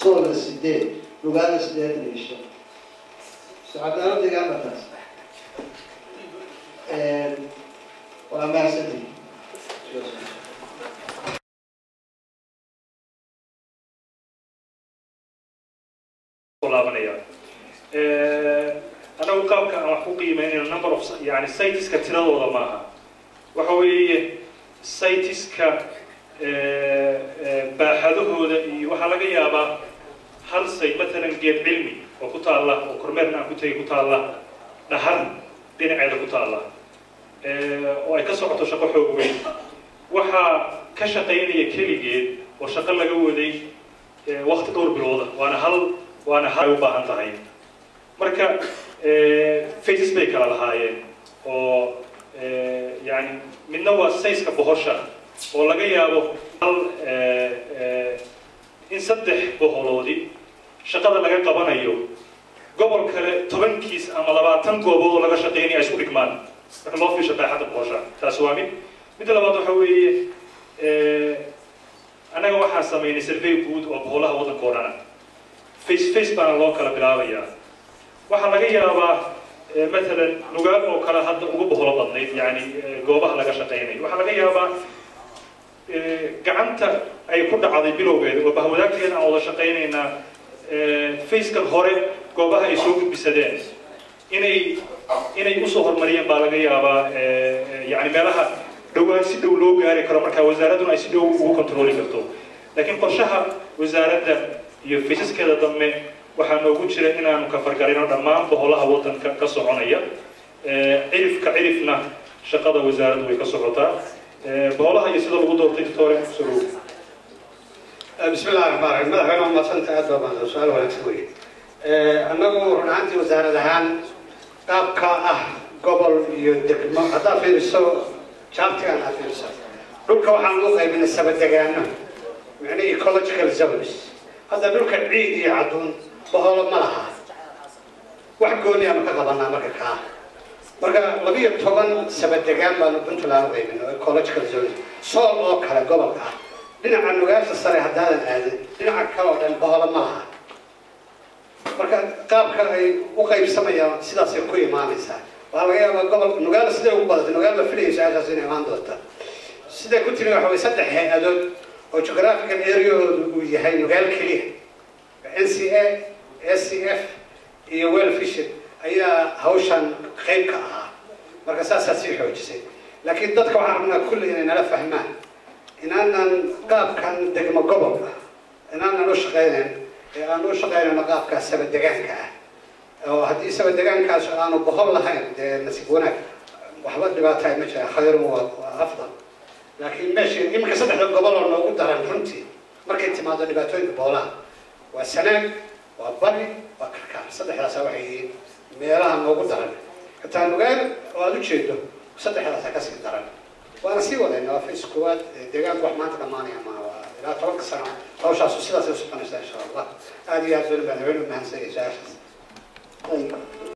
soolna sideed lugaana sideetan iyo shan socodnalo deegaanba taas waa mahadsantihi laabanaya anagu qaabka aan wax ku qiimeynayno number of yani siteska tiradooda maaha waxa weeye siteska baaxadahooda iyo waxaa laga yaabaa hal site matalan geed cilmi oo ku taalla oo kormeerna aan ku tegay ku taalla dhahar dhinaceeda ku taalla oo ay ka socoto shaqo xoog weyn waxaa ka shaqaynaya keligeed oo shaqo laga waday wakti dhowr bilooda waana hal waana hal u baahan tahay marka faces bay kala lahaayeen oo yani midna waa sayska bohosha oo laga yaabo hal in saddex boholoodi shaqada laga qabanayo gobol kale tobankiis ama labaatan goobood oo laga shaqeynaya ay isku dhigmaan marka loo fiisho baaxadda bohosha taas waa mid midda labaad waxa weeye annaga waxaan samaynay survey guud oo boholaha waddanka oo dhana face face baana loo kala bilaabayaa waxaa laga yaabaa matalan nugaal oo kale hadda ugu boholo badnayd yani goobaha laga shaqeynayo waxaa laga yaabaa gacanta ay ku dhacday bilowgeeda oo bahwadaagteeda aan wada shaqeynaynaa facekan hore goobaha ay soo gudbisadeen inay inay usoo horumariyeen baa laga yaabaa yani meelaha dhowaan si dhow loo gaari karo marka wasaaradduna ay si dhow ugu controli karto laakiin qorshaha wasaaradda iyo faysaskeeda dambe waxaa noogu jira inaanu ka fargarino dhammaan boholaha waddanka ka soconaya cirifka cirifna shaqada wasaaraddu way ka socotaa boholaha iyo sida lagu doortay doctore sorow بسم الله الرحمن الرحيم مدحنا ما سنت أدوى ما سؤال ولا تسوي أنه رنانتي وزارة هان قاب كاه قبل يدك ما هذا في السو شرطي أنا في السو دولك وحنا نوقع من السبت دقيقة يعني ecological zones هذا دولك العيد يعدون بهول ملها واحد قولي أنا كقبلنا مركا كاه marka labiyo toban sabadegaan baanu puntland qaybino ecological zones sool oo kale gobolka ah dhinaca nugaasha sare haddaadan aadin dhinaca kale oo dhan baholo ma laha marka qaabka ay u qaybsamayaan sidaasay ku imaanaysaa waxaa laga yaabaa gobol nugaala siday ugu badatay nugaal la filaysa aagaas inay imaan doonta siday ku timi waxa way saddex hay-adood oo geographical areahoodu uu yahay nugaal keliya n c a s c f iyo well fisher ayaa hawshan qayb ka ahaa marka saasaa sii xoojisay laakiin dadka waxaan rabnaa kulli inay nala fahmaan inaanan qaabkan degmo gobolka inaanan u shaqaynayn ee aan u shaqaynayno qaabka sabadegaanka ah oo haddii sabadegaankaas aanu bohol lahayn dee nasiib wanaag waxba dhibaataay ma jira khayru waa waa afdal laakiin meesha iminka saddexda gobol oo noogu daran runtii markay timaado dhibaatooyinka boolaha waa sanaag waa bari waa karkaar saddexdaasa waxay yihiin meelaha noogu daran hataa nugaal oo aada u jeedo saddexdaasa kasii daran waana sii wadayna waa fis koowaad deegaanku wax maanta dhamaanaya ma waa ilaa tobanka sano hawshaasu sidaasay u soconaysaa insha allah aada iyo aad baan baan haween u mahadsanyahay su-aashaas طيب